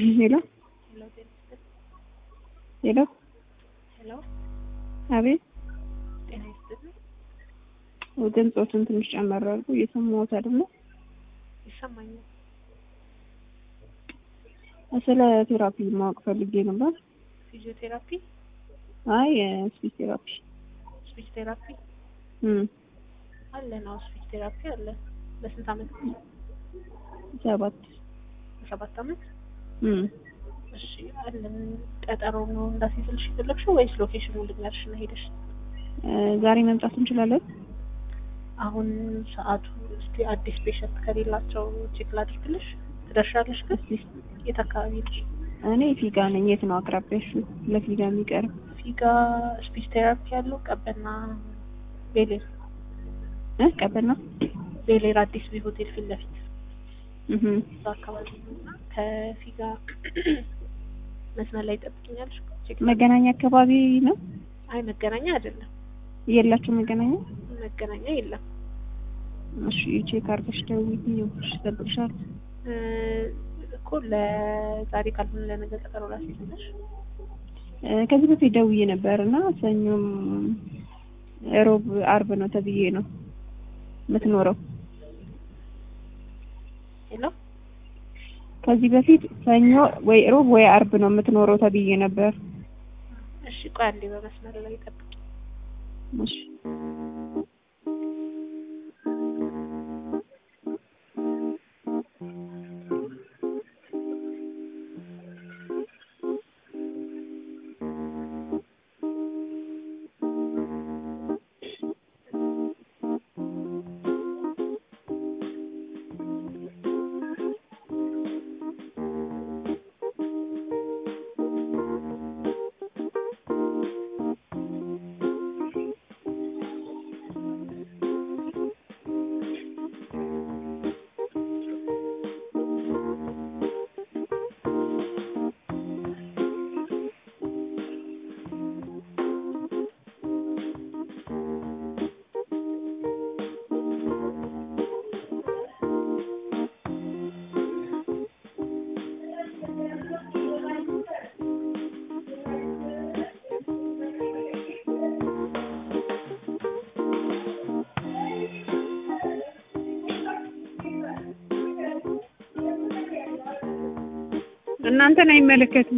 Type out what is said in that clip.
ሄሎ ሄሎ ሄሎ አቤት ጤና ይስጥልኝ። ድምፆትን ትንሽ ጨመር አድርጉ እየሰማሁት አይደለም ይሰማኛል። ስለ ቴራፒ ማወቅ ፈልጌ ነበር ፊዚዮቴራፒ፣ አይ ስፒች ቴራፒ ስፒች ቴራፒ እም አለ ነው። ስፒች ቴራፒ አለ። በስንት አመት? ሰባት በሰባት አመት። እም እሺ አለን። ቀጠሮ ነው እንዳስይዝልሽ የፈለግሽው ወይስ ሎኬሽኑ ልንገርሽ እና ሄደሽ? ዛሬ መምጣት እንችላለን አሁን ሰዓቱ እስቲ አዲስ ፔሸንት ከሌላቸው ቼክ ላድርግልሽ። ትደርሻለሽ ግን የት አካባቢ ነሽ? እኔ ፊጋ ነኝ የት ነው አቅራቢያሽ ለፊጋ የሚቀርብ ፊጋ ስፒች ቴራፒ ያለው ቀበና ቤሌር እ ቀበና ቤሌር አዲስ ቢ ሆቴል ፊት ለፊት እህ እዛ አካባቢ ነው እና ከፊጋ መስመር ላይ ጠብቅኛለሽ። ቼክ መገናኛ አካባቢ ነው አይ መገናኛ አይደለም፣ የላችሁ መገናኛ መገናኛ የለም። እሺ ቼክ አድርገሽ ደውዪልኝ እሺ እጠብቅሻለሁ እ እኮ ለዛሬ ካልሆነ ለነገ ቀጠሮ ላስይዝልሽ። እ ከዚህ በፊት ደውዬ ነበር እና ሰኞም ሮብ አርብ ነው ተብዬ ነው የምትኖረው ሄሎ ከዚህ በፊት ሰኞ ወይ ሮብ ወይ አርብ ነው የምትኖረው ተብዬ ነበር እሺ ቆይ አንዴ በመስመር ላይ ጠብቂ። እሺ እናንተን አይመለከትም።